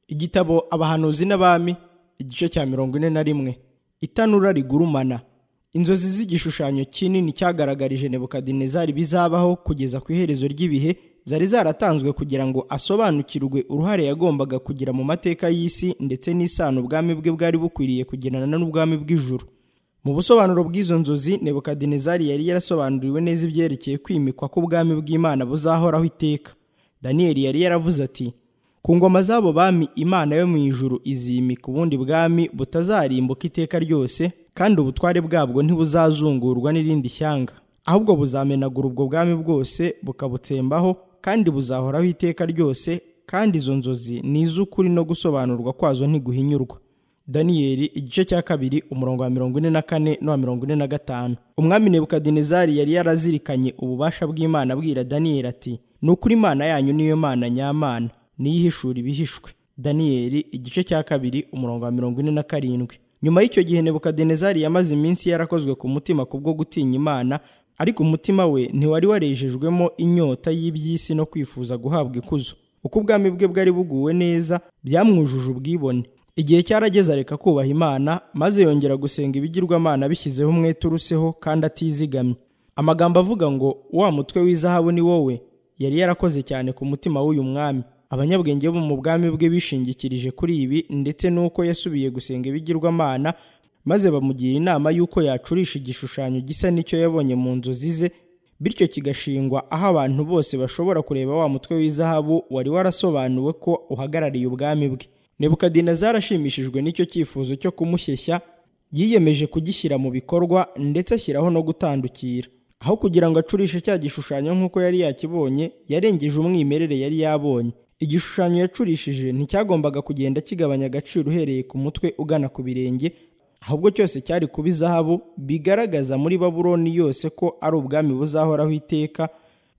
igitabo abahanuzi n'abami igice cya mirongo ine na rimwe itanura rigurumana inzozi z'igishushanyo kinini cyagaragarije nebukadinezari bizabaho kugeza ku iherezo ry'ibihe zari zaratanzwe kugira ngo asobanukirwe uruhare yagombaga kugira mu mateka y'isi ndetse n'isano ubwami bwe bwari bukwiriye kugirana n'ubwami bw'ijuru mu busobanuro bw'izo nzozi nebukadinezari yari yarasobanuriwe neza ibyerekeye kwimikwa k'ubwami bw'imana buzahoraho iteka daniyeli yari yaravuze ati ku ngoma z'abo bami imana yo mu ijuru izimika ubundi bwami butazarimbuka iteka ryose kandi ubutware bwabwo ntibuzazungurwa n'irindi shyanga ahubwo buzamenagura ubwo bwami bwose bukabutsembaho kandi buzahoraho iteka ryose kandi izo nzozi ni iz'ukuri no gusobanurwa kwazo ntiguhinyurwa daniyeli igice cya kabiri umurongo wa mirongo ine na kane n'uwa mirongo ine na gatanu umwami nebukadinezari yari yarazirikanye ububasha bw'imana abwira daniyeli ati ni ukuri imana yanyu niyo mana nyamana niyo ihishura ibihishwe daniyeli igice cya kabiri umurongo wa mirongo ine na karindwi nyuma y'icyo gihe nebukadinezari yamaze iminsi yarakozwe ku mutima ku bwo gutinya imana ariko umutima we ntiwari warejejwemo inyota y'iby'isi no kwifuza guhabwa ikuzo uko ubwami bwe bwari buguwe neza byamwujuje ubwibone igihe cyarageze areka kubaha imana maze yongera gusenga ibigirwamana bishyizeho umwete uruseho kandi atizigamye amagambo avuga ngo wa mutwe w'izahabu ni wowe yari yarakoze cyane ku mutima w'uyu mwami abanyabwenge bo mu bwami bwe bishingikirije kuri ibi ndetse n'uko yasubiye gusenga ibigirwamana maze bamugira inama y'uko yacurisha igishushanyo gisa n'icyo yabonye mu nzozi ze bityo kigashingwa aho abantu bose bashobora kureba wa mutwe w'izahabu wari warasobanuwe ko uhagarariye ubwami bwe nebukadinezari ashimishijwe n'icyo cyifuzo cyo kumushyeshya yiyemeje kugishyira mu bikorwa ndetse ashyiraho no gutandukira aho kugira ngo acurishe cya gishushanyo nk'uko yari yakibonye yarengeje umwimerere yari yabonye igishushanyo yacurishije nticyagombaga kugenda kigabanya agaciro uhereye ku mutwe ugana ku birenge ahubwo cyose cyari kuba izahabu bigaragaza muri baburoni yose ko ari ubwami buzahoraho iteka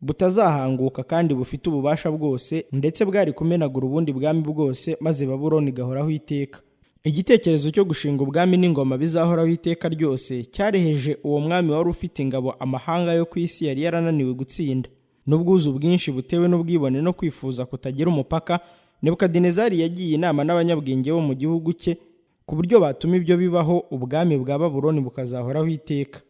butazahanguka kandi bufite ububasha bwose ndetse bwari kumenagura ubundi bwami bwose maze baburoni igahoraho iteka igitekerezo cyo gushinga ubwami n'ingoma bizahoraho iteka ryose cyareheje uwo mwami wari ufite ingabo amahanga yo ku isi yari yarananiwe gutsinda n'ubwuzu bwinshi butewe n'ubwibone no kwifuza kutagira umupaka nebukadinezari yagiye inama n'abanyabwenge bo mu gihugu cye ku buryo batuma ibyo bibaho ubwami bwa baburoni bukazahoraho iteka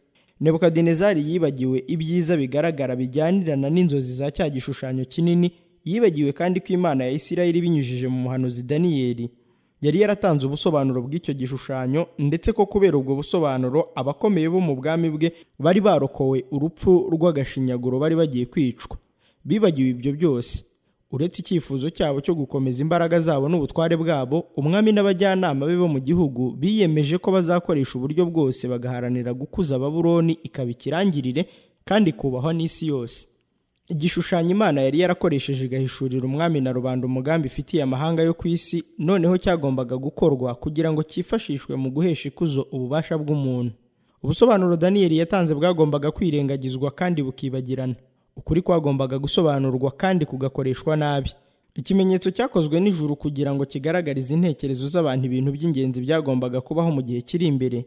nebukadinezari yibagiwe ibyiza bigaragara bijyanirana n'inzozi za cya gishushanyo kinini yibagiwe kandi ko imana ya isirayeli binyujije mu muhanuzi daniyeli yari yaratanze ubusobanuro bw'icyo gishushanyo ndetse ko kubera ubwo busobanuro abakomeye bo mu bwami bwe bari barokowe urupfu rw'agashinyaguro bari bagiye kwicwa bibagiwe ibyo byose uretse icyifuzo cyabo cyo gukomeza imbaraga zabo n'ubutware bwabo umwami n'abajyanama be bo mu gihugu biyemeje ko bazakoresha uburyo bwose bagaharanira gukuza baburoni ikaba ikirangirire kandi ikubahwa n'isi yose igishushanyo imana yari yarakoresheje igahishurira umwami na rubanda umugambi ifitiye amahanga yo ku isi noneho cyagombaga gukorwa kugira ngo cyifashishwe mu guhesha ikuzo ububasha bw'umuntu ubusobanuro daniyeli yatanze bwagombaga kwirengagizwa kandi bukibagirana ukuri kwagombaga gusobanurwa kandi kugakoreshwa nabi ikimenyetso cyakozwe nijuru kugira ngo kigaragarize intekerezo z'abantu ibintu by'ingenzi byagombaga kubaho mu gihe kiri imbere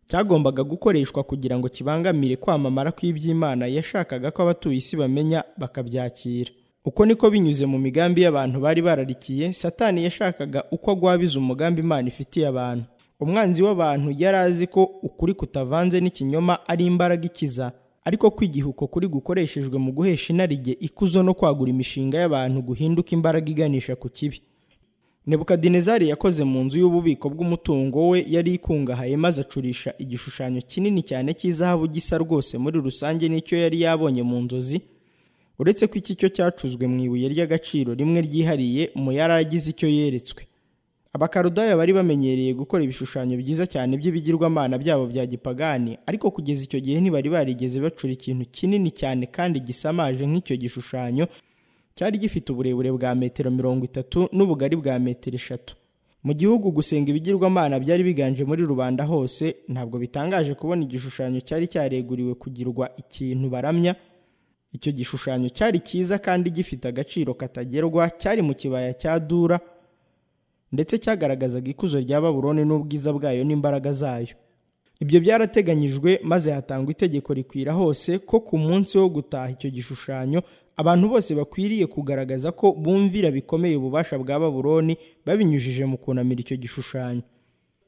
cyagombaga gukoreshwa kugira ngo kibangamire kwamamara kw'iby'imana yashakaga ko abatuye isi bamenya bakabyakira uko niko binyuze mu migambi y'abantu bari bararikiye satani yashakaga uko agwabiza umugambi imana ifitiye abantu umwanzi w'abantu yari azi ko ukuri kutavanze n'ikinyoma ari imbaraga ikiza ariko kwigiha uko kuri gukoreshejwe mu guhesha inarijye ikuzo no kwagura imishinga y'abantu guhinduka imbaraga iganisha ku kibi nebukadinezari yakoze mu nzu y'ububiko bw'umutungo we yari ikungahaye maze acurisha igishushanyo kinini cyane cy'izahabu gisa rwose muri rusange n'icyo yari yabonye mu nzozi uretse ko iki cyo cyacuzwe mu ibuye ry'agaciro rimwe ryihariye mu yari agize icyo yeretswe abakarudaya bari bamenyereye gukora ibishushanyo byiza cyane by'ibigirwamana byabo bya gipagani ariko kugeza icyo gihe ntibari barigeze bacura ikintu kinini cyane kandi gisamaje nk'icyo gishushanyo cyari gifite uburebure bwa metero mirongo itatu n'ubugari bwa metero eshatu mu gihugu gusenga ibigirwamana byari biganje muri rubanda hose ntabwo bitangaje kubona igishushanyo cyari cyareguriwe kugirwa ikintu baramya icyo gishushanyo cyari cyiza kandi gifite agaciro katagerwa cyari mu kibaya cya dura ndetse cyagaragazaga ikuzo rya baburoni n'ubwiza bwayo n'imbaraga zayo ibyo byarateganyijwe maze hatangwa itegeko rikwira hose ko ku munsi wo gutaha icyo gishushanyo abantu bose bakwiriye kugaragaza ko bumvira bikomeye ububasha bwa babuloni babinyujije mu kunamira icyo gishushanyo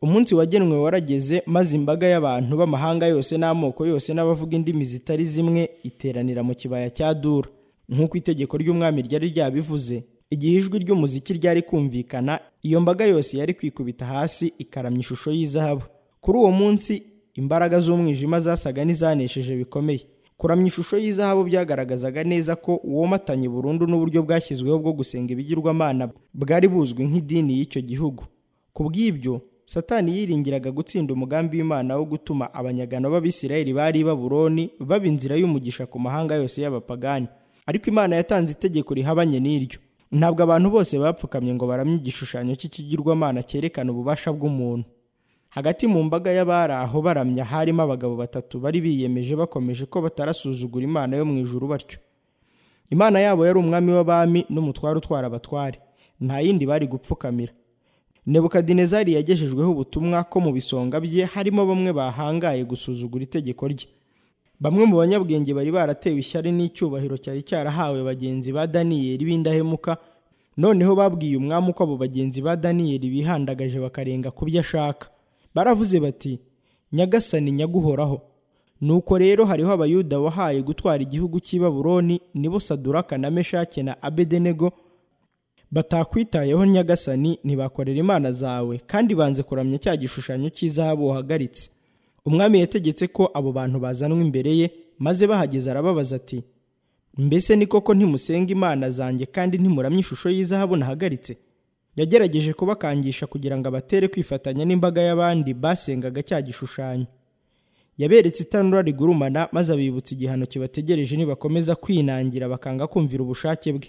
umunsi wagenwe warageze maze imbaga y'abantu b'amahanga yose n'amoko yose n'abavuga indimi zitari zimwe iteranira mu kibaya cya dura nk'uko itegeko ry'umwami ryari ryabivuze igihe ijwi ry'umuziki ryari kumvikana iyo mbaga yose yari kwikubita hasi ikaramya ishusho y'izahabu kuri uwo munsi imbaraga z'umwijima zasaga n'izanesheje bikomeye kuramya ishusho y'izahabu byagaragazaga neza ko womatanye burundu n'uburyo bwashyizweho bwo gusenga ibigirwamana bwari buzwi nk'idini y'icyo gihugu ku bw'ibyo satani yiringiraga gutsinda umugambi w'imana wo gutuma abanyagano b'abisirayeli bari i baburoni baba inzira y'umugisha ku mahanga yose y'abapagani ariko imana yatanze itegeko rihabanye n'iryo ntabwo abantu bose bapfukamye ngo baramye igishushanyo cy'ikigirwamana cyerekana ububasha bw'umuntu hagati mu mbaga y'abari aho baramya harimo abagabo batatu bari biyemeje bakomeje ko batarasuzugura imana yo mu ijuru batyo imana yabo yari umwami w'abami n'umutware utwara abatware nta yindi bari gupfukamira nebukadinezari yagejejweho ubutumwa ko mu bisonga bye harimo bamwe bahangaye gusuzugura itegeko rye bamwe mu banyabwenge bari baratewe ishyari n'icyubahiro cyari cyarahawe bagenzi ba daniyeli b'indahemuka noneho babwiye umwami uko abo bagenzi ba daniyeli bihandagaje bakarenga ku byo ashaka baravuze bati nyagasani nyaguhoraho nuko rero hariho abayuda wahaye gutwara igihugu cy'i baburoni nibo saduraka na meshake na abedenego batakwitayeho nyagasani ntibakorera imana zawe kandi banze kuramya cya gishushanyo cy'izahabu wahagaritse umwami yategetse ko abo bantu bazanwa imbere ye maze bahageze arababaza ati mbese ni koko ntimusenga imana zanjye kandi ntimuramya ishusho y'izahabu nahagaritse yagerageje kubakangisha kugira ngo abatere kwifatanya n'imbaga y'abandi basengaga cya gishushanyo yaberetse itanura rigurumana maze abibutsa igihano kibategereje nibakomeza kwinangira bakanga kumvira ubushake bwe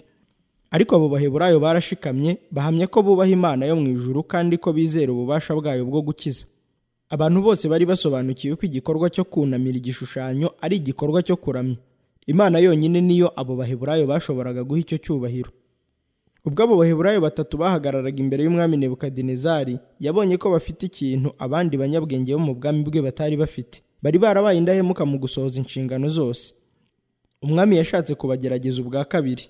ariko abo baheburayo barashikamye bahamya ko bubaha imana yo mu ijuru kandi ko bizera ububasha bwayo bwo gukiza abantu bose bari basobanukiwe ko igikorwa cyo kunamira igishushanyo ari igikorwa cyo kuramya imana yonyine niyo abo baheburayo bashoboraga guha icyo cyubahiro ubwo abo baheburayo batatu bahagararaga imbere y'umwami nebukadinezari yabonye ko bafite ikintu abandi banyabwenge bo mu bwami bwe batari bafite bari barabaye indahemuka mu gusohoza inshingano zose umwami yashatse kubagerageza ubwa kabiri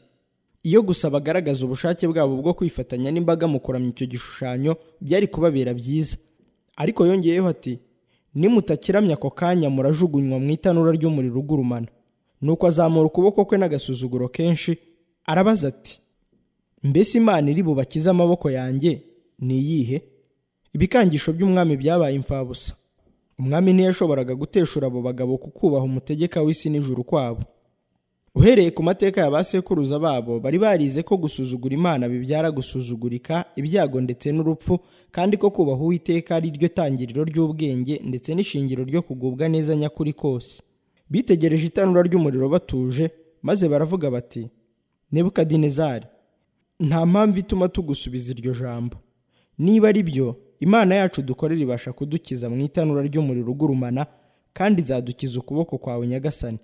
iyo gusa bagaragaza ubushake bwabo bwo kwifatanya n'imbaga mu kuramya icyo gishushanyo byari kubabera byiza ariko yongeyeho ati nimutakiramya ako kanya murajugunywa mu itanura ry'umuriro ugurumana nuko azamura ukuboko kwe n'agasuzuguro kenshi arabaza ati mbese imana iri bubakize amaboko yanjye ni iyihe ibikangisho by'umwami byabaye imfabusa umwami ntiyashoboraga guteshura abo bagabo ku kubaha umutegeka w'isi n'ijuru kwabo uhereye ku mateka ya ba sekuruza babo bari barize ko gusuzugura imana bibyara gusuzugurika ibyago ndetse n'urupfu kandi ko kubaha uwiteka ari ryo tangiriro ry'ubwenge ndetse n'ishingiro ryo kugubwa neza nyakuri kose bitegereje itanura ry'umuriro batuje maze baravuga bati nebukadinezari nta mpamvu ituma tugusubiza iryo jambo niba ari byo imana yacu dukorera ibasha kudukiza mu itanura ry'umuriro ugurumana kandi izadukiza ukuboko kwawe nyagasani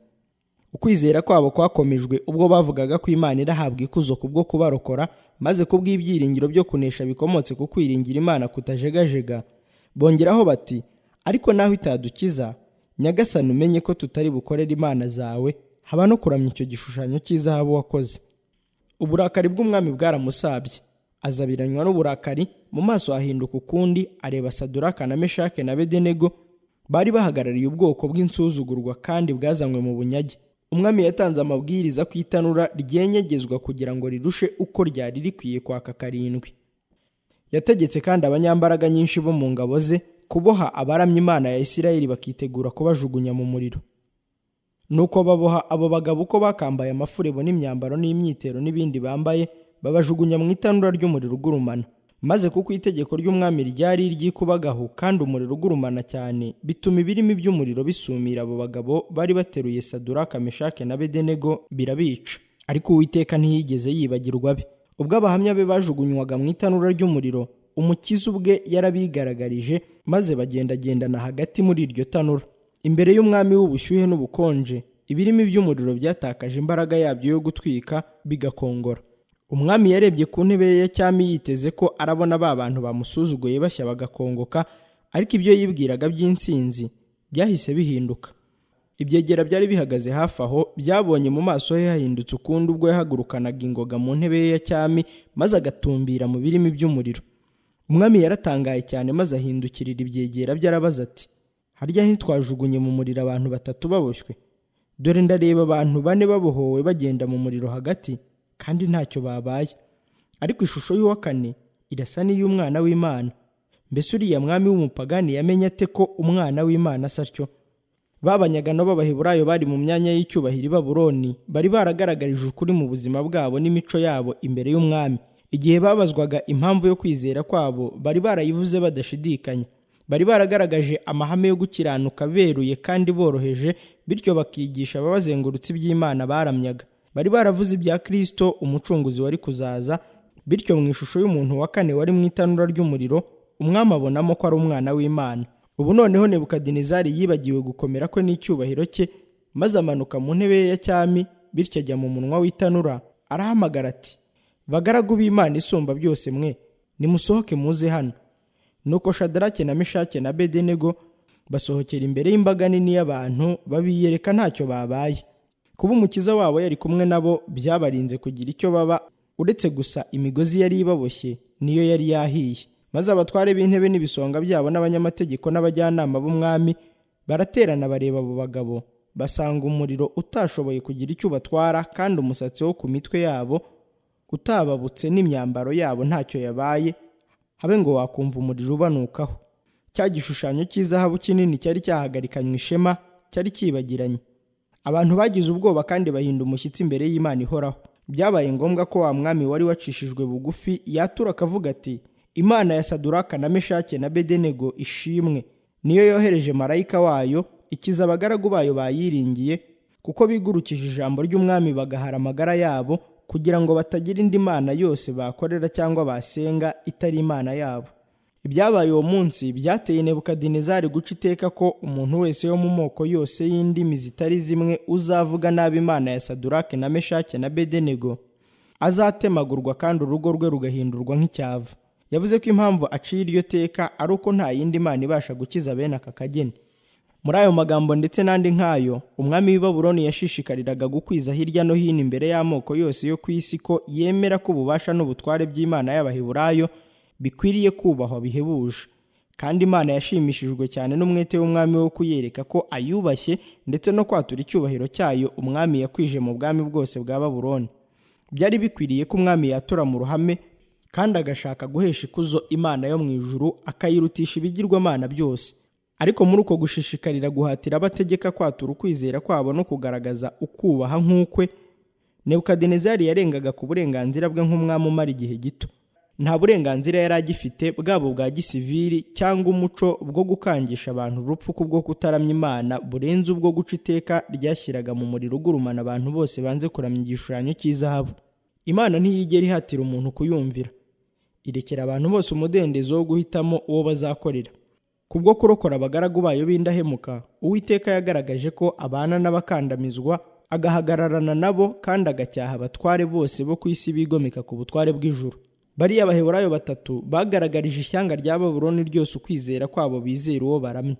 ukwizera kwabo kwakomejwe ubwo bavugaga ko imana irahabwa ikuzo kubwo kubarokora maze kubw'ibyiringiro byo kunesha bikomotse ku kwiringira imana kutajegajega bongeraho bati ariko naho itadukiza nyagasani umenye ko tutari bukorere imana zawe haba no kuramya icyo gishushanyo cy'izahabu wakoze uburakari bw'umwami bwaramusabye azabiranywa n'uburakari mu maso hahinduka ukundi areba saduraka na meshake na bedenego bari bahagarariye ubwoko bw'insuzugurwa kandi bwazanywe mu bunyage umwami yatanze amabwiriza ku itanura ryenyegezwa kugira ngo rirushe uko ryari rikwiye kwaka karindwi yategetse kandi abanyambaraga nyinshi bo mu ngabo ze kuboha abaramya imana ya isirayeli bakitegura kubajugunya mu muriro nuko baboha abo bagabo uko bakambaye amafurebo n'imyambaro n'imyitero n'ibindi bambaye babajugunya mu itanura ry'umuriro ugurumana maze kuko itegeko ry'umwami ryari iry'ikubagahu kandi umuriro ugurumana cyane bituma ibirimi by'umuriro bisumira abo bagabo bari bateruye saduraka meshake na bedenego birabica ariko uwiteka ntiyigeze yibagirwa be ubwo abahamya be bajugunywaga mu itanura ry'umuriro umukiza ubwe yarabigaragarije maze bagendagendana hagati muri iryo tanura imbere y'umwami w'ubushyuhe n'ubukonje ibirimi by'umuriro byatakaje imbaraga yabyo yo gutwika bigakongora umwami yarebye ku ntebe ye ya cyami yiteze ko arabona ba bantu bamusuzuguye bashya bagakongoka ariko ibyo yibwiraga by'insinzi byahise bihinduka ibyegera byari bihagaze hafi aho byabonye mu maso he hahindutse ukundi ubwo yahagurukanaga ingoga mu ntebe ye ya cyami maze agatumbira mu birimi by'umuriro umwami yaratangaye cyane maze ahindukirira ibyegera bye arabaza ati harya ntitwajugunye mu muriro abantu batatu baboshywe dore ndareba abantu bane babohowe bagenda mu muriro hagati kandi ntacyo babaye ariko ishusho y'uwa kane irasa n'iy'umwana w'imana mbese uriya mwami w'umupagani yamenye ate ko umwana w'imana asa atyo ba banyagano b'abaheburayo bari mu myanya y'icyubahiro i baburoni bari baragaragarije ukuri mu buzima bwabo n'imico yabo imbere y'umwami igihe babazwaga impamvu yo kwizera kwabo bari barayivuze badashidikanya bari baragaragaje amahame yo gukiranuka beruye kandi boroheje bityo bakigisha ababazengurutse iby'imana baramyaga bari baravuze ibya kristo umucunguzi wari kuzaza bityo mu ishusho y'umuntu wa kane wari mu itanura ry'umuriro umwami abonamo ko ari umwana w'imana ubu noneho nebukadinezari yibagiwe gukomera kwe n'icyubahiro cye maze amanuka mu ntebe ye ya cyami bityo ajya mu munwa w'itanura arahamagara ati bagaragu b'imana isumba byose mwe nimusohoke muze hano nuko shadarake na meshake na bedenego basohokera imbere y'imbaga nini y'abantu babiyereka ntacyo babaye kuba umukiza wabo yari kumwe nabo byabarinze kugira icyo baba uretse gusa imigozi yari ibaboshye niyo yari yahiye maze abatware b'intebe n'ibisonga byabo n'abanyamategeko n'abajyanama b'umwami baraterana bareba abo bagabo basanga umuriro utashoboye kugira icyo ubatwara kandi umusatsi wo ku mitwe yabo utababutse n'imyambaro yabo ntacyo yabaye habe ngo wakumva umuriro ubanukaho cya gishushanyo cy'izahabu kinini cyari cyahagarikanywe ishema cyari kibagiranye abantu bagize ubwoba kandi bahinda umushyitsi imbere y'imana ihoraho byabaye ngombwa ko wa mwami wari wacishijwe bugufi yatura akavuga ati imana ya saduraka na meshake na bedenego ishimwe niyo yohereje marayika wayo ikiza abagaragu bayo bayiringiye kuko bigurukije ijambo ry'umwami bagahara amagara yabo kugira ngo batagira indi mana yose bakorera cyangwa basenga itari imana yabo ibyabaye uwo munsi byateye nebukadinezari guca iteka ko umuntu wese yo mu moko yose y'indimi zitari zimwe uzavuga nabi imana ya sadurake na meshake na bedenego azatemagurwa kandi urugo rwe rugahindurwa nk'icyava yavuze ko impamvu aciye iryo teka ari uko nta yindi mana ibasha gukiza bene aka kageni muri ayo magambo ndetse n'andi nk'ayo umwami w'i Babuloni yashishikariraga gukwiza hirya no hino imbere y'amoko yose yo ku isi ko yemera ko ububasha n'ubutware by'imana y'abaheburayo bikwiriye kubahwa bihebuje kandi imana yashimishijwe cyane n'umwete w'umwami wo kuyereka ko ayubashye ndetse no kwatura icyubahiro cyayo umwami yakwije mu bwami bwose bwa Babuloni byari bikwiriye ko umwami yatura mu ruhame kandi agashaka guhesha ikuzo imana yo mu ijuru akayirutisha ibigirwamana byose ariko muri uko gushishikarira guhatira abategeka kwatura ukwizera kwabo no kugaragaza ukubaha nk'ukwe nebukadinezari yarengaga ku burenganzira bwe nk'umwami umara igihe gito nta burenganzira yari agifite bwabo bwa gisiviri cyangwa umuco bwo gukangisha abantu urupfu kubwo kutaramya imana burenze ubwo guca iteka ryashyiraga mu muriro ugurumana abantu bose banze kuramya igishushanyo cy'izahabu imana ntiyigera ihatira umuntu kuyumvira irekera abantu bose umudendezo wo guhitamo uwo bazakorera kubwo kurokora abagaragu bayo b'indahemuka uwiteka yagaragaje ko abana n'abakandamizwa agahagararana nabo kandi agacyaha abatware bose bo ku isi bigomeka ku butware bw'ijuru bariya baheburayo batatu bagaragarije ishyanga rya baburoni ryose ukwizera kwabo bizera uwo baramye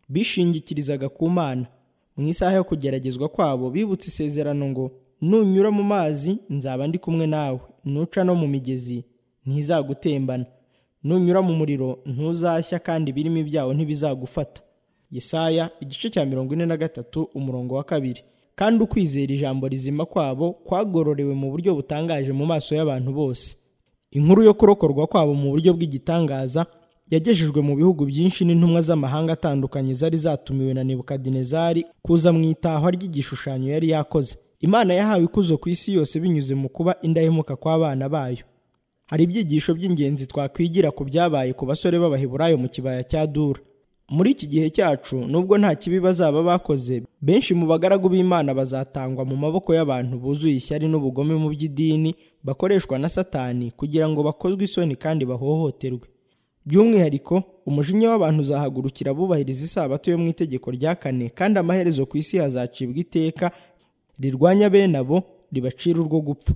bishingikirizaga ku mana mu isaha yo kugeragezwa kwabo bibutse isezerano ngo nunyura mu mazi nzaba ndi kumwe nawe nuca no mu migezi ntizagutembana nunyura mu muriro ntuzashya kandi ibirimi byawo ntibizagufata yesaya igice cya mirongo ine na gatatu umurongo wa kabiri kandi ukwizera ijambo rizima kwabo kwagororewe mu buryo butangaje mu maso y'abantu bose inkuru yo kurokorwa kwabo mu buryo bw'igitangaza yagejejwe mu bihugu byinshi n'intumwa z'amahanga atandukanye zari zatumiwe na nebukadinezari kuza mu itahwa ry'igishushanyo yari yakoze imana yahawe ikuzo ku isi yose binyuze mu kuba indahemuka kw'abana bayo hari ibyigisho by'ingenzi twakwigira ku byabaye ku basore b'abaheburayo mu kibaya cya dura muri iki gihe cyacu nubwo nta kibi bazaba bakoze benshi mu bagaragu b'imana bazatangwa mu maboko y'abantu buzuye ishyari n'ubugome mu by'idini bakoreshwa na satani kugira ngo bakozwe isoni kandi bahohoterwe by'umwihariko umujinya w'abantu uzahagurukira abubahiriza isabato yo mu itegeko rya kane kandi amaherezo ku isi hazacibwa iteka rirwanya bene abo ribacira urwo gupfa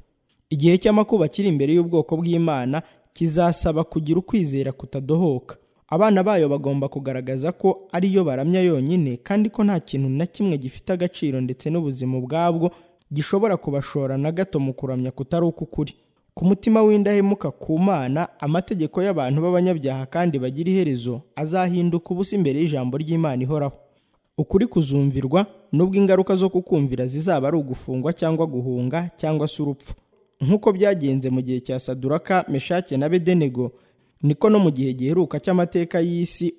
igihe cy'amakuba kiri imbere y'ubwoko bw'imana kizasaba kugira ukwizera kutadohoka abana bayo bagomba kugaragaza ko ari yo baramya yonyine kandi ko nta kintu na kimwe gifite agaciro ndetse n'ubuzima ubwabwo gishobora kubashora na gato mu kuramya kutari uk'ukuri ku mutima w'indahemuka ku mana amategeko y'abantu b'abanyabyaha kandi bagira iherezo azahinduka ubusa imbere y'ijambo ry'imana ihoraho ukuri kuzumvirwa nubwo ingaruka zo kukumvira zizaba ari ugufungwa cyangwa guhunga cyangwa se urupfu nk'uko byagenze mu gihe cya saduraka meshake na bedenego niko no mu gihe giheruka cy'amateka y'isi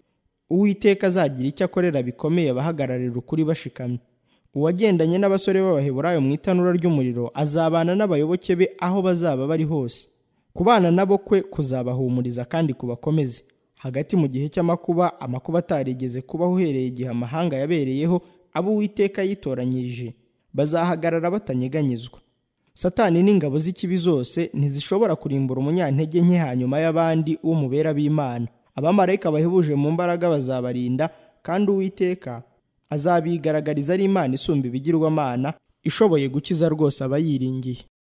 uwiteka azagira icyo akorera bikomeye abahagararira ukuri bashikamye uwagendanye n'abasore b'abaheburayo mu itanura ry'umuriro azabana n'abayoboke be aho bazaba bari hose kubana nabo kwe kuzabahumuriza kandi kubakomeze hagati mu gihe cy'amakuba amakuba atarigeze kubaho uhereye igihe amahanga yabereyeho abo uwiteka yitoranyirije bazahagarara batanyeganyezwa satani n'ingabo z'ikibi zose ntizishobora kurimbura umunyantege nke hanyuma y'abandi w'umubera b'imana abamarayika bahebuje mu mbaraga bazabarinda kandi uwiteka azabigaragariza ari imana isumba ibigirwamana ishoboye gukiza rwose abayiringiye